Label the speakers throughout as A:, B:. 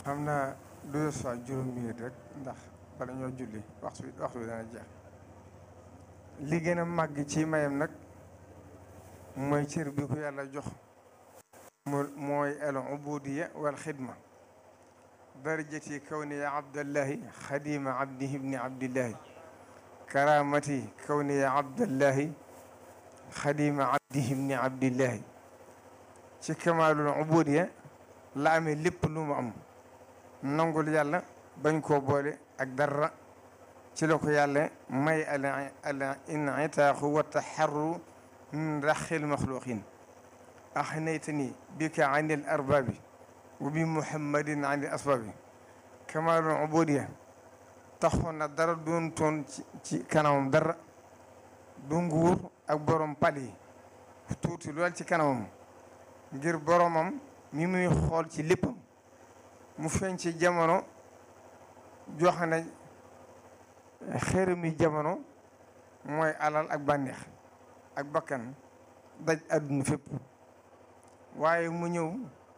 A: xam naa deux fois juróom minute rek ndax bala ñoo julli waxtu bi waxtu bi dana jeex li gën a màgg ci mayam nag mooy cër bi ko yàlla jox mu mooy al ubudiya wal xidma darajati kawniya abdallahi xadima abdihi ibni abdillahi karamati kawniya abdallahi xadima abdihi ibni abdillahi ci kamaalul ubudiya la amee lépp lu mu am nangul yàlla bañ koo boole ak dara ci la ko yàlla may al al initaaxu wa taxarru min raxil maxluqin axnaytani bika an il arbaabi wa bi muhammadin an il asbaabi kamaalul ubudiya taxoon na dara doon toon ci ci kanamam dara du nguur ak borom pal yi tuuti lool ci kanamam ngir boromam mi muy xool ci léppam mu feeñ ci jamono joxe na xërëmi jamono mooy alal ak bànneex ak bakkan daj àdduna fépp waaye mu ñëw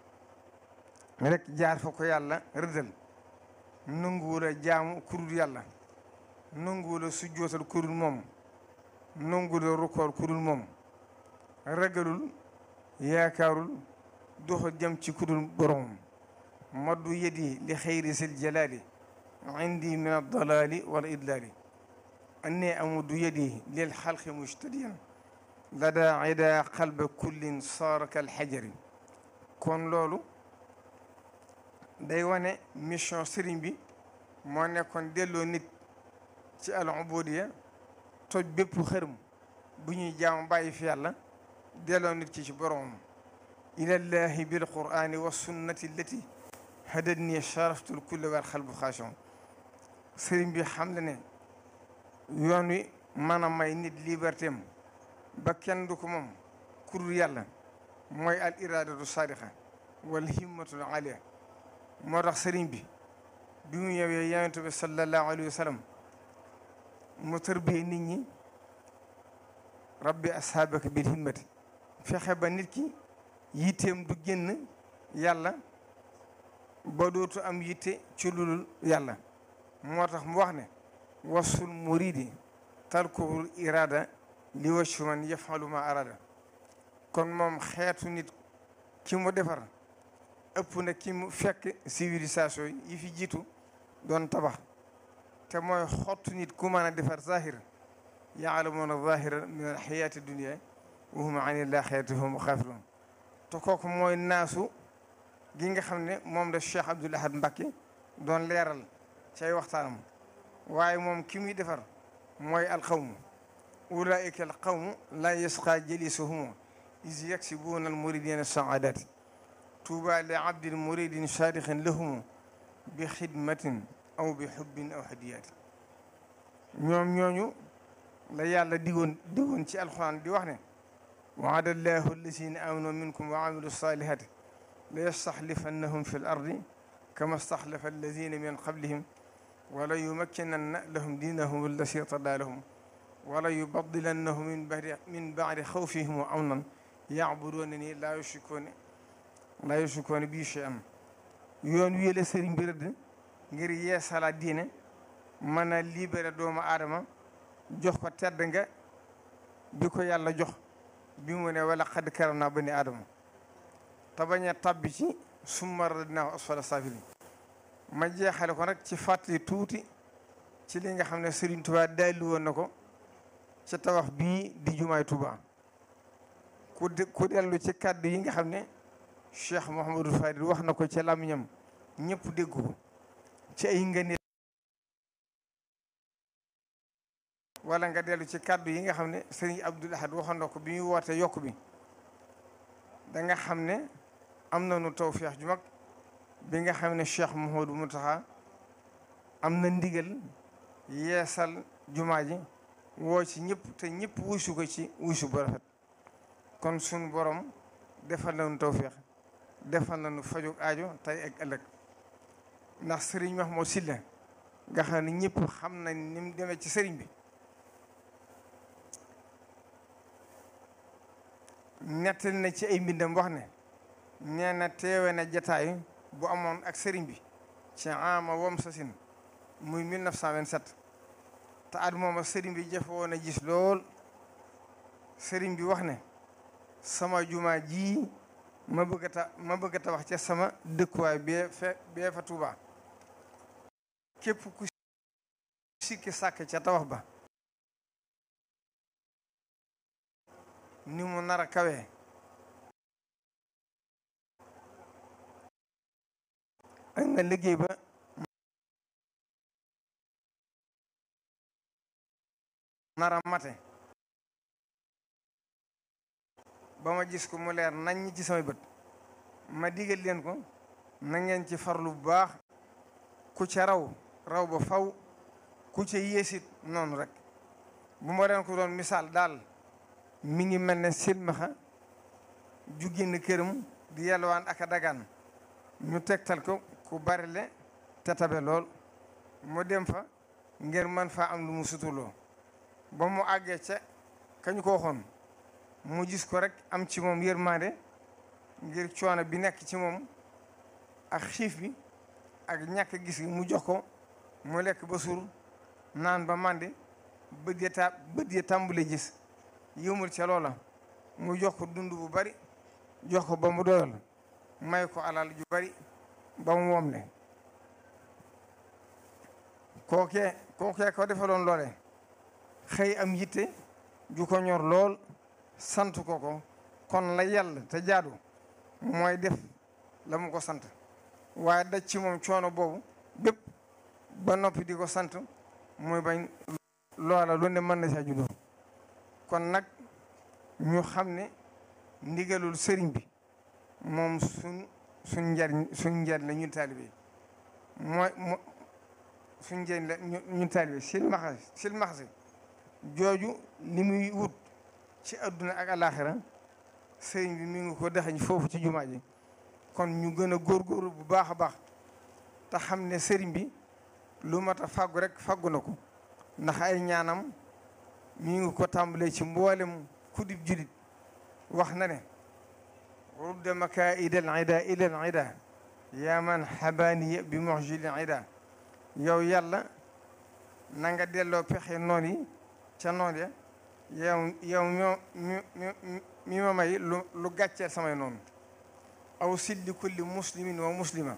A: rek jaar fa ko yàlla rëddal nanguwul a jaamu kurul yàlla nanguwul a sujjootal kurul moom nanguwul a rukkool kurul moom ragalul yaakaarul doxa jëm ci kudul boromam maddu yedi li xayri sil jalaali indi min addalaali wal idlaali anni amudu yedi lil xalqi mujtadiyan lada ida qalba kullin saara kal xajari kon loolu day wane mission sëriñ bi moo nekkoon delloo nit ci al ubudiya toj bépp xërëm bu ñuy jaamu bàyyi fi yàlla delloo nit ki ci boromam ilallahi bil qur'ani wa sunnati allati hadatni sharaftul kulle wal xalbu xaashon sëriñ bi xam le ne yoon wi mën a may nit liberté am ba kenn du ko moom kurul yàlla mooy al iradatu sadiqa wal himmatul alia moo tax sëriñ bi bi mu ñëwee yonent bi sallallahu alayhi wa sallam mu tërbiyee nit ñi rabbi ashaabaka bil himmati fexe ba nit ki yitteem du génn yàlla ba dootu am yitte ci lulul yàlla moo tax mu wax ne wasul muridi tarkuhul irada li waccu man yafalu ma arada kon moom xeetu nit ki mu defar ëpp na ki mu fekk civilisation yi fi jiitu doon tabax te mooy xottu nit ku mën a defar zahir yaalamuuna zahira min al xayaati dunia wa hum an ilaxirati hum xaafiroon te kooku mooy naasu gi nga xam ne moom la Cheikh Abdoul Ahad Mbacké doon leeral cay waxtaanam waaye moom ki muy defar mooy alqawmu ulaika alqawmu la yasqa jalisuhum is yaksibuuna almuridina saadati tuuba li abdin muridin saadixin lahum bi xidmatin aw bi xubbin aw hadiyaati ñoom ñooñu la yàlla digoon digoon ci alxuraan di wax ne waada allahu allazina amanu minkum wa amilu salihati la yastaxlifannahum fi l ardi kama staxlafa allazina min qablihim wala yumakkinanna lahum diinahum allasi irtadaa lahum wala yubadilannahum min badi min badi xawfihim amnan yacbuduuna ni laa yushrikuuna laa yushrikuuna bii shay'an yoon wii la sëriñ bi rëdd ngir yeesalaat diine mën a libéré doomu aadama jox ko tedd nga bi ko yàlla jox bi mu ne wala xad karam naa bani aadama te bañ a tabbi ci summa radnaahu asfala saafiliin ma jeexale ko nag ci fàttali tuuti ci li nga xam ne Serigne Touba daalli woon na ko ci tabax bii di jumaay Touba ku ku dellu ci kàddu yi nga xam ne Cheikh Mouhamadou Fadil wax na ko ci làmmiñam ñëpp dégg ko ci ay ngëneel wala nga dellu ci kàddu yi nga xam ne Serigne Abdoul Ahad waxoon na ko bi muy woote yokk bi da nga xam ne am nañu tawfeex ju mag bi nga xam ne Cheikh Mouhamadou Mountakha am na ndigal yeesal jumaa ji woo ci ñëpp te ñëpp wuusu ko ci wuusu bu rafet kon suñu borom defal nañu tawfeex defal nañu fajug aajo tey ak ëllëg ndax Serigne Mahmoud Sylla nga xam ne ñëpp xam nañ ni mu demee ci Serigne bi nettali na ci ay mbindam wax ne nee na teewe na jataay bu amoon ak sëriñ bi ci ama wam sasin muy 1927 te at mooma sëriñ bi jafe woon a gis lool sëriñ bi wax ne sama jumaa ji ma bëgg a ta ma bëgg a tabax ca sama dëkkuwaay bee fe bee fa Tuuba képp ku sikki sàkk ca tabax ba ni mu nar a kawee ak nga liggéey ba nar a mate ba ma gis ko mu leer nañ ci samay bët ma digal leen ko na ngeen ci farlu bu baax ku ca raw raw ba faw ku ca yéesit noonu rek bu ma leen ko doon misaal daal mi ngi mel ne silmaxa ju génn këram di yalwaan ak a dagaan ñu tegtal ko ku bari le te tabe lool mu dem fa ngir man faa am lu mu sutuloo ba mu àggee ca kañu ko waxoon mu gis ko rek am ci moom yërmande ngir coono bi nekk ci moom ak xiif bi ak ñàkk gis gi mu jox ko mu lekk ba suur naan ba màndi bët ya ta bët ya tàmbule gis yëmul ca loola mu jox ko dund bu bari jox ko ba mu doyal may ko alal ju bari ba mu moom le kookee kookee ko defaloon loole xëy am yitte ju ko ñor lool sant ko ko kon la yàlla te jaadu mooy def la mu ko sant waaye daj ci moom coono boobu bépp ba noppi di ko sant muy bañ loola lu ne mën na saa juddoo kon nag ñu xam ne ndigalul sëriñ bi moom suñ suñ njariñ suñ njariñ la ñun taalibe mooy mo suñ njariñ la ñun taalibe silmaxa silmaxa jooju li muy wut ci adduna ak alaxira sëriñ bi mi ngi ko dexañ foofu ci jumaa ji kon ñu gën a góorgóorlu bu baax a baax te xam ne sëriñ bi lu mat a fàggu rek fàggu na ko ndax ay ñaanam mi ngi ko tàmbalee ci mboolem kudib julit wax na ne rudda makaida al ida ila al ida yaa man xabaaniya bi moxjili ida yow yàlla na nga delloo pexe noon yi ca noon ya yow yow ñoo mi ma may lu lu gàcceel samay noonu aw silli kulli muslimin wa muslima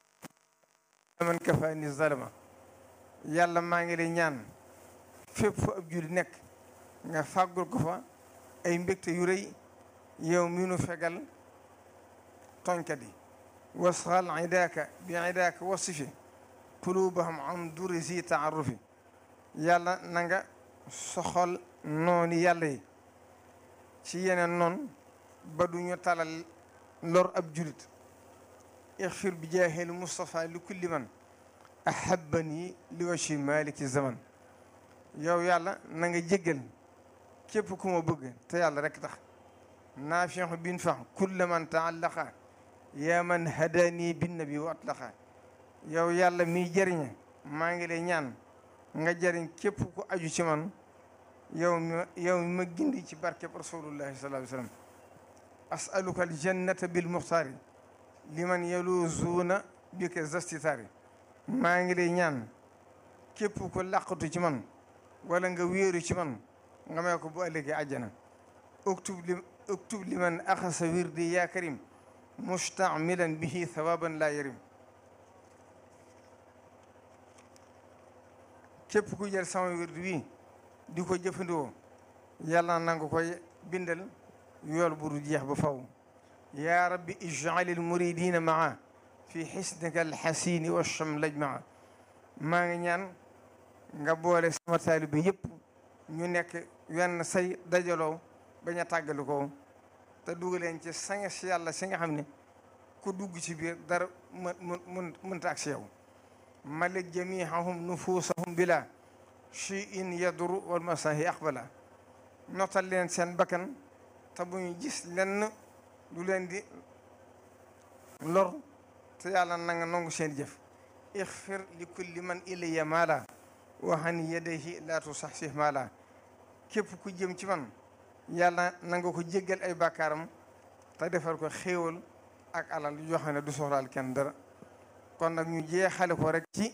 A: man kafaani zalama yàlla maa ngi lay ñaan fépp fu ab julli nekk nga fàggul ko fa ay mbégte yu rëy yow mi nu fegal tooñkat yi wasxal idaaka bi idaaka wasifi qulubahum an duri si taarufi yàlla na nga soxal noonu yàlla yi ci yeneen noon ba duñu talal lor ab julit ixfir bi jaahil Moustapha li kulli man ahabani li wachi maliki zaman yow yàlla na nga jéggal képp ku ma bëgg te yàlla rek tax naafixu bin fax kulla man taallaqa yaa man hadani bin nabi wa atlaqa yow yàlla miy jëriñe maa ngi lay ñaan nga jëriñ képp ku aju ci man yow mi yow mi ma gindi ci barkeb rasulullahi sallallahu alayhi wa sallam asaluka aljannata bil muxtaari liman yaluzuuna bika zastitaari maa ngi lay ñaan képp ku làqatu ci man wala nga wéeru ci man nga may ko bu ëllëgee àjjana uktub li uktub liman axasa wirdi yaa karim mustamilan bihi thawaban laa yarim képp ku jël sama wirdi wi di ko jëfandikoo yàlla na nga koy bindal yool bu du jeex ba faw yaa rabbi ij'alil muridina maa fi xisnika alxasini wa chamlaj maa maa ngi ñaan nga boole sama taalibe yëpp ñu nekk wenn say dajaloo bañ a tàggali ko te dugaleen ci sanga si yàlla si nga xam ne ku dugg ci biir dara mën mën mënta ak si yow malik jamihahum nufusahum bila chi in yaduru wal masahi aqbala notal leen seen bakkan te bu ñu gis lenn du leen di lor te yàlla na nga nangu seen jëf ixfir li kulli man ilayya maala waxan yadayhi laa tusaxsih maala képp ku jëm ci man yàlla na nga ko jéggal ay bàkkaaram te defal ko xéewal ak alal yoo xam ne du soxlaal kenn dara kon nag ñu jeexale ko rek ci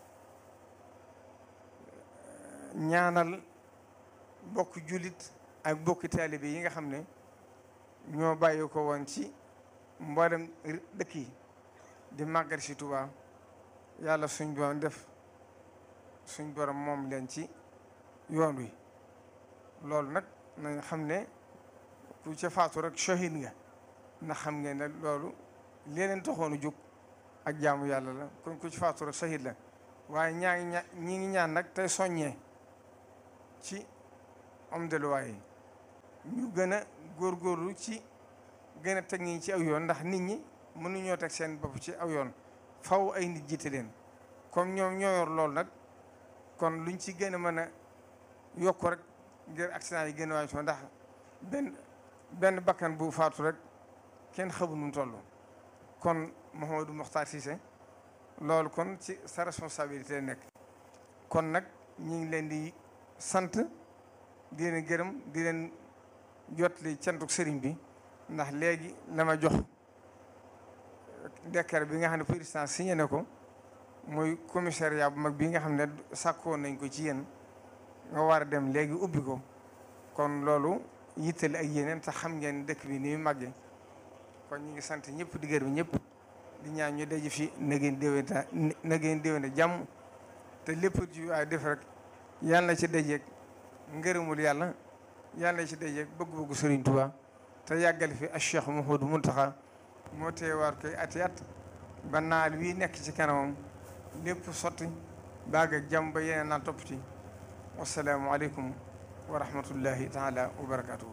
A: ñaanal bokk jullit ak bokki taalibe yi nga xam ne ñoo bàyyi ko woon ci mboolem dëkk yi di màggal si Tuubaa yàlla suñ borom def suñ borom moom leen ci yoon wi loolu nag nañ xam ne ku ca faatu rek shahid nga ndax xam ngeen ne loolu leneen taxoonu jóg ak jaamu yàlla la kon ku ci faatu rek shahid la waaye ñaa ngi ña ñi ngi ñaan nag tey soññee ci am deluwaay yi ñu gën a góorgóorlu ci gën a teg ñi ci aw yoon ndax nit ñi mënuñoo teg seen bopp ci aw yoon faw ay nit jiite leen comme ñoom ñoo yor loolu nag kon luñ ci gën a mën a yokk rek ngir accident yi gën a wàññi ndax benn benn bakkan bu faatu rek kenn xamu nu mu toll kon Mouhamadou Mokhtar Cissé loolu kon ci sa responsabilité nekk kon nag ñu ngi leen di sant di leen gërëm di leen jotli cantuk sëriñ bi ndax léegi la ma jox décret bi nga xam ne président signé na ko muy commissariat bu mag bi nga xam ne sàkkoon nañ ko ci yéen nga war a dem léegi ubbi ko kon loolu yittali ak yeneen te xam ngeen dëkk bi ni mu màggee kon ñu ngi sant ñëpp di gërëm ñëpp di ñaan ñu daje fi na ngeen déwénta na ngeen déwénte jàmm te lépp ci waaye def rek yàlla na ci dajeeg ngërëmul yàlla yàlla na ci dajeeg bëgg-bëggu Sëriñ Tuubaa te yàggal fi ak Cheikh Mouhamadou Mountakha moo teewaat koy ati at ba naal wii nekk ci kanamam lépp sotti baag ak jàmm ba yeneen naa topp ci wasalaamu aleykum wa rahmatullahi taala wa barakatuhu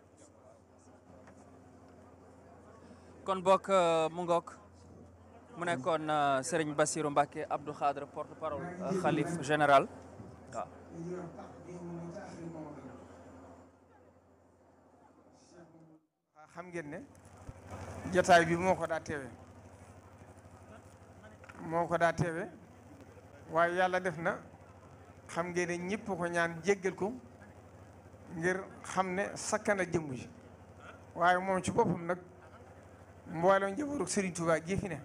B: kon bokk mu ngook mu nekkoon Serigne Bassirou Mbacké Abdou Khadre porte parole xalif général waaw
A: xam ngeen ne jotaay bi moo ko daa teewe moo ko daa teewe waaye yàlla def na xam ngeen ne ñëpp ko ñaan jéggal ko ngir xam ne sakkana jëmm ji waaye moom ci boppam nag mboolem njabootu Serigne Touba gi fi ne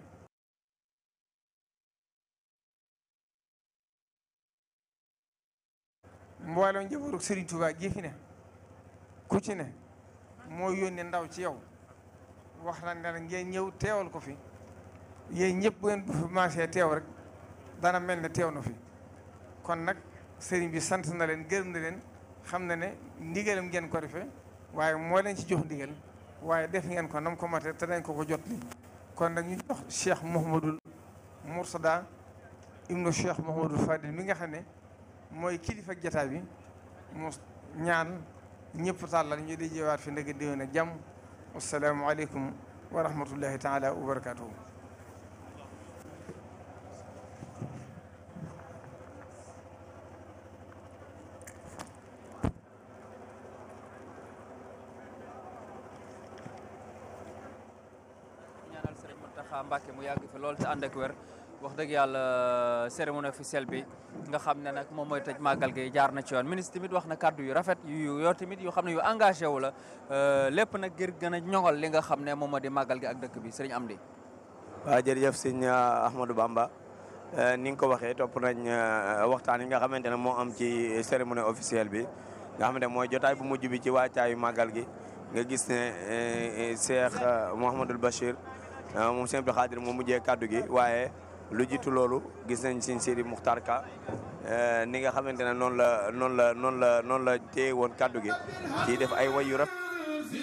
A: mboolem njabootu Serigne Touba gi fi ne ku ci ne moo yónnee ndaw ci yow wax na ne ngeen ñëw teewal ko fi yéen ñëpp bu ngeen bu fi maasee teew rek dana mel ne teew na fi kon nag sëriñ bi sant na leen gërëm na leen xam na ne ndigalam ngeen ko defee waaye moo leen ci jox ndigal waaye def ngeen ko nam ko mate te dañ ko ko jot li kon nag ñu jox Cheikh Mouhamadul Moursada ibnu Cheikh Mouhamadul Fadil mi nga xam ne mooy kilifa jataay bi mu ñaan ñëpp tàllal ñu di jeewaat fi ndëgg déwén ak jàmm assalaamu aleykum wa rahmatullahi taala wa barakatuhu
B: ñaanal Serigne Mountakha Mbacké mu yàgg fi lool te ànd ak wér wax dëgg yàlla cérémonie officielle bi nga xam ne nag moom mooy tëj màggal gi jaar na ci yoon ministre tamit wax na kàddu yu rafet yu yoo tamit yu xam ne yu engagé wu la lépp nag ngir gën a ñoŋal li nga xam ne moom moo di màggal gi ak dëkk bi Serigne Amdi
C: waaw jërëjëf sëñ Ahmadou Bamba ni nga ko waxee topp nañ waxtaan yi nga xamante ne moo am ci cérémonie officielle bi nga xamante ne mooy jotaay bu mujj bi ci waajtaayu màggal gi nga gis ne Cheikh Mouhamadul Bachir moom Sëñ Abdou Khadir moo mujjee kaddu gi waaye lu jiitu loolu gis nañ Sëñ Sidi Muxtar Ka ni nga xamante ne noonu la noonu la noonu la noonu la téye woon kaddu gi ci def ay way yu rafet